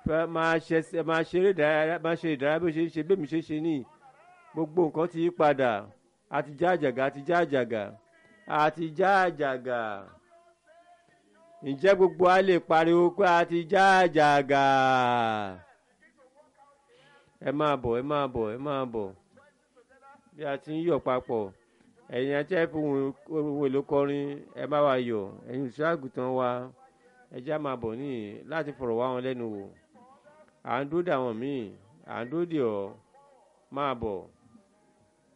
fẹ́ máa ṣe máa ṣeré ìdárayá máa ṣe ìdárayá bó ṣe ń ṣe bẹ́ẹ̀ mi ṣe ṣe ní gbogbo nǹkan ti yí padà àti já àjàgà àti já àjàgà àti já àjàgà ǹjẹ́ gbogbo a lè pariwo pé àti já àjàgà ẹ máa bọ̀ ẹ máa bọ̀ ẹ máa bọ̀ bí a ti ń yọ̀ papọ̀ ẹ̀yin àti ẹ̀fọ́ ohun èlò kọrin ẹ bá wa yọ̀ ẹ̀yin òṣìṣẹ́ àgùntàn wa ẹ já máa bọ̀ níyì láti fọ̀rọ̀ wá wọn lẹ́nu wò à ń dúró dè àwọn míì à ń dúró dè ọ́ máa bọ̀.